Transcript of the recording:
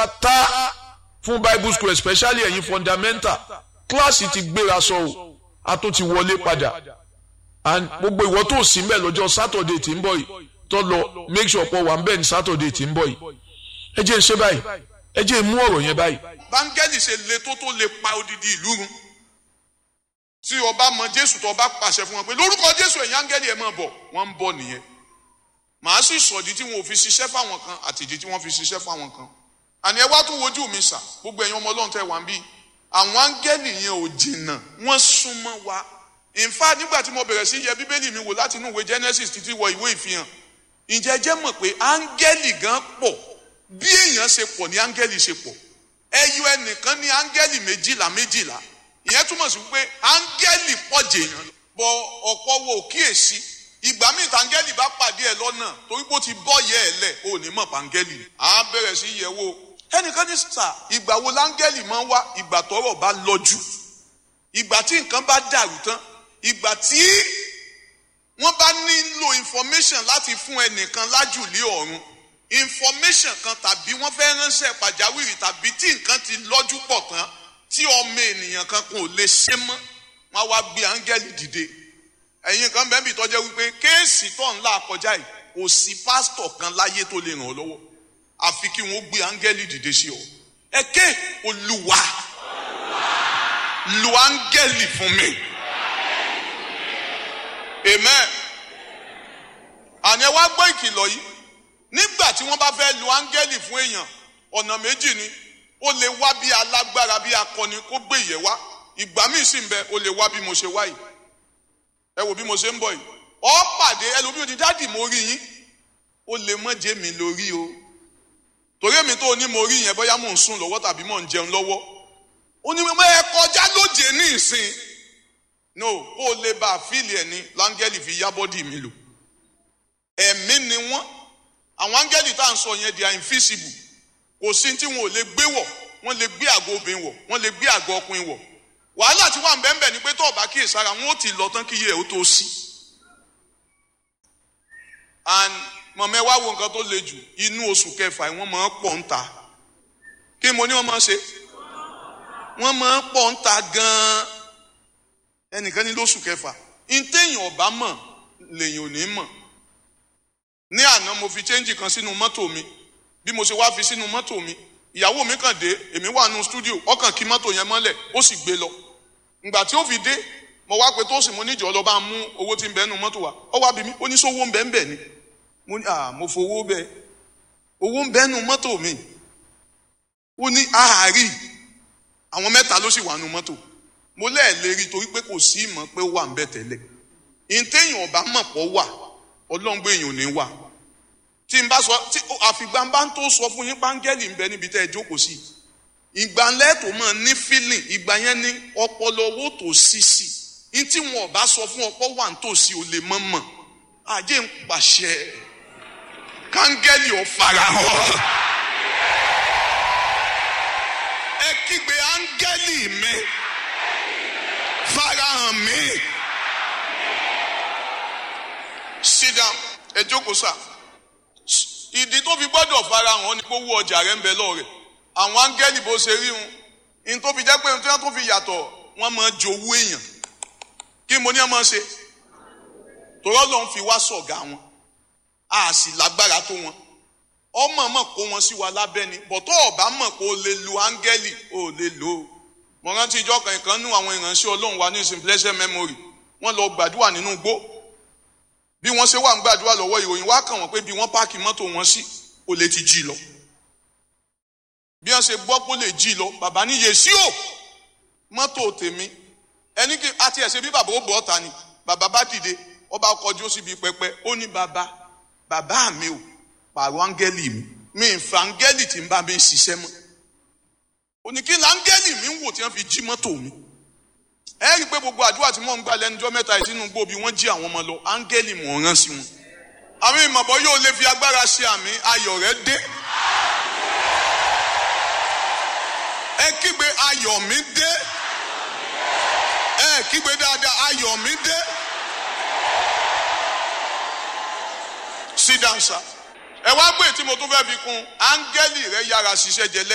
pátá fún bible school especially ẹ̀yin fundamental kíláàsì ti gbéra sọ o a tún ti wọlé padà and gbogbo ìwọ tó sí mbẹ lọ́jọ́ saturday tí ń bọ̀ yìí tó lọ make sure pọ̀ wà ń bẹ̀ ní saturday tí ń bọ̀ yìí ẹ jẹ́ ń ṣe báyìí ẹ jẹ́ ń mú ọ̀rọ̀ yẹn báyìí. báńgẹ́lì ṣe le tó tó lè pa odidi ìlú run tí ọba mọ jésù tó ọba pàṣẹ fún wọn pé lórúkọ jésù ẹ̀yin áńgẹ́lì ẹ̀ máa bọ̀ wọ́n ń bọ̀ nìyẹn màá sì sọ̀dí tí wọn ò fi ṣiṣẹ́ fáwọn kan àtìdí tí wọ́n fi ṣiṣẹ́ fáwọn kan àní ẹ wá tún wojú mi sà gbogbo ẹ̀yin ọmọ ọlọ́run tẹ́ wà ń bí àwọn áńgẹ́lì yẹn ò jìnnà wọ́n súnmọ́ wa in fact nígbà tí mo bẹ̀rẹ̀ sí yẹ bíbélì mi wò láti inú ìwé genesis títí wọ ìwé ìfihàn ǹjẹ́ jẹ́ mọ̀ pé áńgẹ́lì gan pọ̀ bí èèyàn ṣe pọ̀ ní áńgẹ́lì ṣe pọ̀ ẹyọ ẹnìkan ní áńgẹ́lì méjìlá méjìlá ìyẹn túmọ̀ sí pé áńgẹ́lì pọ̀ jèèyàn bọ ọ̀pọ̀ wo kíyèsí ìgbà míì táńgẹ́lì bá pàdé ẹ lọ́nà torí pé ó ti bọ́ yẹ ẹ lẹ̀ ò ní mọ̀ páńgẹ́lì á bẹ̀rẹ̀ sí yẹ̀ wò ẹnìkan ní sà ìgbà wo láńgẹ́lì máa ń wá ìgbà tọ́rọ̀ bá lọ́jú ìgbà tí nǹkan bá dàrú tán ìgbà tí wọ́n bá nílò information láti fún ẹnìkan lájùlé ọ̀run information kan tàbí wọ́n fẹ́ ránṣẹ́ pàjáwìrì tàbí tí nǹkan ti lọ́jú pọ̀ tán tí ọmọ ènìyàn kan kò lè ṣe mọ́ wọ́n wá gbé áńgẹ́lì dìde ẹ̀yin kan bẹ́ẹ̀ bí tọ́jẹ́ wípé kéèsì tó ń là kọjá yìí kò sí pásítọ̀ kan láyé tó lè ràn ọ́ lọ́wọ́ àfi kí wọ́n gbé áńgẹ́lì dìde sí ọ ẹ ké olúwa lu áńgẹ́lì fún mi amen àní ẹ wá gbọ́ ìkìlọ̀ yìí nígbà tí wọ́n bá fẹ́ lu áńgẹ́lì fún èèyàn ọ̀nà méjì ni ó lè wá bí alágbára bí akọni kó gbé ìyẹn wá ìgbà míì sì ń bẹ ó lè wá bí mo ṣe wá yìí ẹ wò bí mo ṣe ń bọ̀ yìí ọ pàdé ẹlòmíràn ti dáàdì mo rí yín ó lè mọ́ jẹ́ mi lórí o torí èmi tó ní mo rí yẹn bóyá mò ń sùn lọ́wọ́ tàbí mò ń jẹun lọ́wọ́ ó ní mo ẹ kọjá lóje ní ìsìn no ó lè bá a fíìlì ẹ̀ ní láńgẹ́lì fi yá bọ́dì mi lò ẹ̀mí ni wọ́n àwọn áńgẹ́lì tá à ń sọ yẹn they are invisible kò sí tí wọn ò lè gbé wọ̀ wọ́n lè gbé àgọ́ obìnrin wọ̀ wọ́n lè gbé àgọ́ ọkùnrin wọ̀ wàhálà tí wà ń bẹ́ẹ̀ ni pé tó ọba kíyè sára wọn ó ti lọ tán kí iye ẹ̀ ó tó sí. and mọ̀mọ́ ẹ wá wo nǹkan tó le jù inú oṣù kẹfà wọ́n máa ń pọ̀ ń ta kí mo ní wọ́n máa ń ṣe wọ́n máa ń pọ̀ ń ta gan-an ẹnìkan ní lóṣù kẹfà ntẹ̀yìn ọ̀bá mọ̀ lèyìn ò ní mọ̀ ní àná mo fi chẹ́ńjì kan sínú mọ́tò mi bí mo ṣe wá fi sínú mọ́tò mi ìyàwó mi kàn dé èmi wà nù stúdíò ọkàn kí mọ́tò yẹn mọ́lẹ̀ ó sì gbé lọ ìgbà tí ó fi dé mo wá pé tó sì mo níjọ́ lọ bá mú owó tí ń bẹ nù mọ́tò wa ó wá bí mi ó ní sówó ń bẹ ń bẹ ni mo ní à mo fowó bẹ owó ń bẹ nù mọ́tò mi ó ní àárí àwọn mẹ́ta ló sì wà nù mọ́tò mo lẹ́ẹ̀lérí torí pé kò sí ìmọ̀ pé ó wà ń bẹ tẹ́lẹ̀ ìtẹ̀yìn ọ̀bá mọ̀ pọ̀ wà ọlọ́run gbé èèyàn ò ní wà tí n bá sọ tí àfìgbà bá ń tó sọ fún yín páńgẹ́lì ń bẹ níbi tẹ́ ẹ jókòó sí ìgbà lẹ́tọ̀ mọ̀ ní feeling ìgbà yẹn ní ọpọlọ owó tó sí sí ní tí wọn ò bá sọ fún ọpọ wà ń tòsí ò lè mọ̀ mọ̀ àjẹ́ ń pàṣẹ káńgẹ́lì ò farahàn ẹ kígbe áńgẹ́lì mi farahàn mi sit down ẹ jókòó sáà ìdí tó fi gbọ́dọ̀ farahàn ni kó wú ọjà rẹ̀ ń bẹ lọ́rẹ̀ àwọn áńgẹ́lì bó ṣe rí wọn ní tó fi jẹ́ pé tí wọ́n tó fi yàtọ̀ wọ́n máa jowú èèyàn kí mo ní ẹ máa ṣe torí Ọlọ́run fi wá sọ̀gá wọn a sì lágbára tó wọn ọmọ mọ̀ kó wọn sí wa lábẹ́ ni bọ̀tọ́ ọ̀bá mọ̀ kó lè lu áńgẹ́lì ò lè lò ó mo rántí ìjọ kan ìkan nú àwọn ìránṣẹ́ Ọlọ́run wa ní ìsìn blessed memory wọ́n lọ gbàdúrà nínú igbó bí wọ́n ṣe wà ń gbàdúrà lọ́wọ́ ìròyìn wá kàn wọ́n pé bí wọ́n páàkì mọ́tò wọn sí ó lè ti jí lọ bí wọ́n ṣe gbọ́ pé ó lè jí lọ bàbá ní yèsí o mọ́tò tèmi ẹni kí àti ẹ̀ṣẹ̀ bí bàbá ó bọ̀ ọ́ta ni bàbá bá dìde ọba kọjú síbi pẹpẹ ó ní bàbá bàbá mi ò pààrọ̀ áńgẹ́lì mi mi ń fa áńgẹ́lì tí ń bá mi ṣiṣẹ́ mọ́ oníkí ni áńgẹ́lì mi ń wò tí wọ́n fi jí mọ́tò mi ẹ rí i pé gbogbo àdúrà tí mò ń gbà lẹ́nujọ́ mẹ́ta yìí sínú gbòòbí wọ́n jí àwọn ọmọ lọ áńgẹ́lì mò ń rán sí wọn. àwọn ìmọ̀bọ yóò lè fi agbára ṣe àmì ayọ̀ rẹ dé. ẹ kígbe ayọ̀ mi dé. ẹ kígbe dáadáa ayọ̀ mi dé. sit down sir. ẹ wá gbé tí mo tún fẹ́ fi kún áńgẹ́lì rẹ yára ṣiṣẹ́ jẹ lẹ́yìn.